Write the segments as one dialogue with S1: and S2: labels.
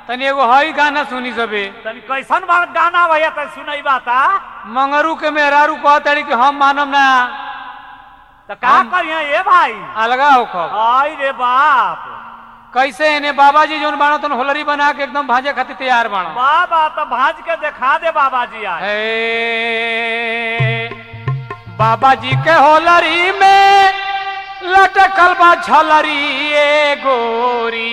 S1: तनी एगो हई गाना सुनी सबे
S2: तनी कैसन बा गाना भैया तनी सुनई बाता
S1: मंगरू के मेहरारू कहताड़ी कि हम मानम ना
S2: तो का
S1: हम-
S2: करिए ए भाई
S1: अलगा होखब
S2: आई रे बाप
S1: कैसे इन्हें बाबा जी जोन बाणो तन होलरी बना के एकदम भाजे खातिर तैयार बाणो
S2: बाबा तो भाज के दिखा दे बाबा जी आज
S1: हे बाबा जी के होलरी में लटकल बा झलरी ए गोरी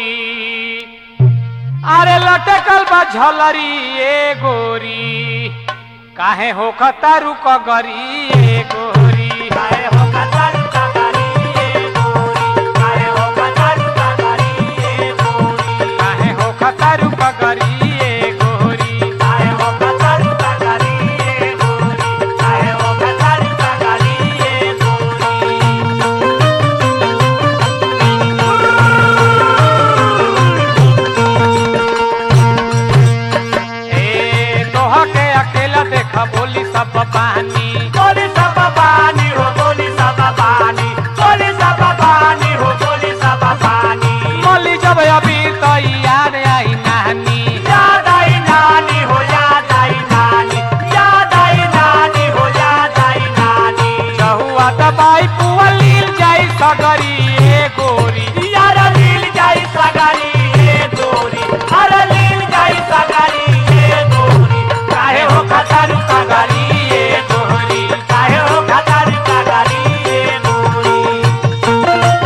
S1: अरे लटकल बा झलरी ए गोरी काहे हो खतारू कगरी ए गोरी
S2: काहे हो कचारू कचारी ए गोरी काहे हो कचारू कचारी ए गोरी
S1: काहे हो खतारू कगरी ए गोरी
S2: काहे हो कचारू कचारी ए गोरी काहे हो कचारू कचारी ए गोरी
S1: ए तोहा के अकेला देखा बोली सब पानी
S2: बोली सब पानी हो बोली सब पानी बोली सब पानी हो बोली सब पानी
S1: बोली जब अभी तो याद आई नानी
S2: याद आई नानी हो याद आई नानी याद आई नानी हो याद आई नानी
S1: चहुआ दबाई पुआ लील जाई सगरी ए गोरी
S2: यार लील जाई सगारी ए गोरी हर लील जाई सगारी ए गोरी काहे हो खतारू सगारी ए गोरी काहे हो खतारू सगारी ए गोरी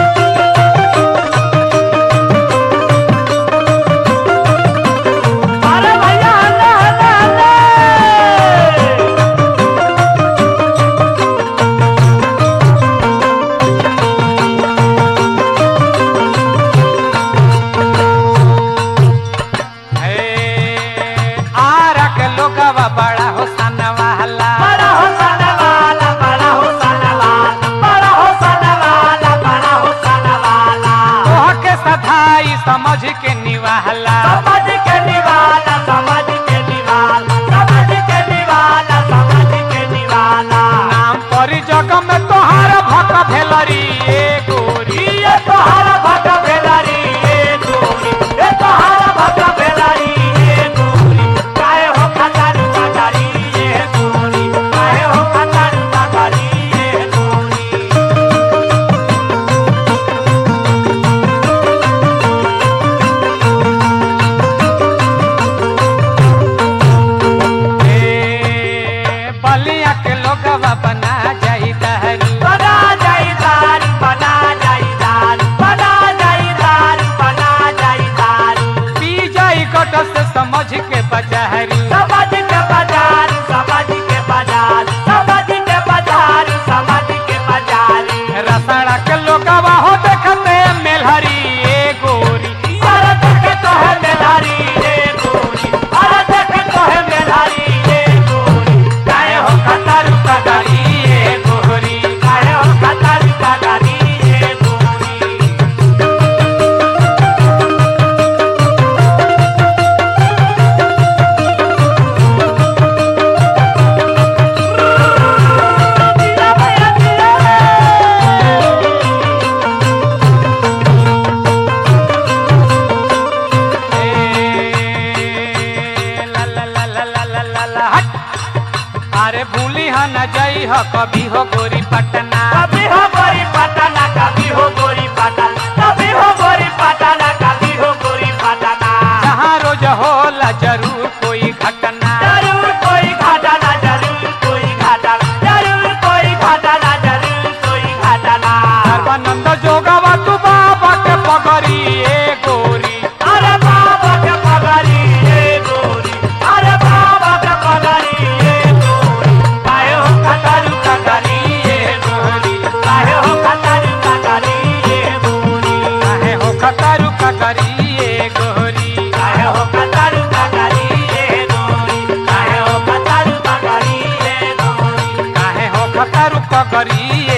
S2: अरे भैया हल्ला हल्ला हल्ला
S1: हे आरा के लोगवा बड़ा हो सनवाला
S2: बड़ा हो सनवाला बड़ा हो सनवाला बड़ा हो सनवाला बड़ा हो सनवाला
S1: तोहा के सधाई समझ के निवाला
S2: समझ के निवाला समझ के निवाला समझ के निवाला समझ के निवाला
S1: नाम परी जग में तोहार भक भेलरी ए गोरी
S2: ये तोहारा भग भेलारी ये गोरी ये तोहारा भग भेलारी ये गोरी काहे हो खतारू खतारी ये गोरी काहे हो खतारू खतारी ये गोरी
S1: ए बलिया के लोगवा बना जाई दहरू
S2: बना जाई दारू बना जाई दारू बना जाई दारू बना जाई दारू
S1: पी जाई कट से समझ के बजहरू
S2: समझ के बाजार समझ के बाजार समझ के बाजार समझ के बाजार
S1: रसड़ा के लोगवा हो देखते मेलहरी ए गोरी
S2: यार देखे तो है मेधारी ये गोरी अरे देखे तो है मेधारी ये गोरी काहे हो खतारू का गाड़ी ये गोरी काहे हो खतारू का गाड़ी ये गोरी दिया भैया दिया
S1: ए ला ला ला ला ला ला ला ला हट अरे भूली ह न जाई ह कभी हो गोरी पटना
S2: कभी हो गोरी पटाना कभी हो गोरी पटाना कभी हो गोरी पटाना कभी हो गोरी पटाना
S1: जहाँ रोज होला जरूर कोई घटना
S2: जरूर कोई घटना जरूर कोई घटना जरूर कोई घटना जरूर कोई घटना
S1: सर्वानंद जोगवा तू बाबा के पगरी ए गोरी
S2: अरे बाबा के पगड़ी ये गोरी अरे बाबा के पगड़ी ये गोरी काहे हो खटारू कगरी ये गोरी काहे हो खटारू कगरी ये गोरी
S1: काहे हो खतारू कगरी ए गोरी
S2: काहे हो कतारू कगरी ये गोरी काहे हो कतारू कगरी ये गोरी
S1: काहे हो खतारू कगरी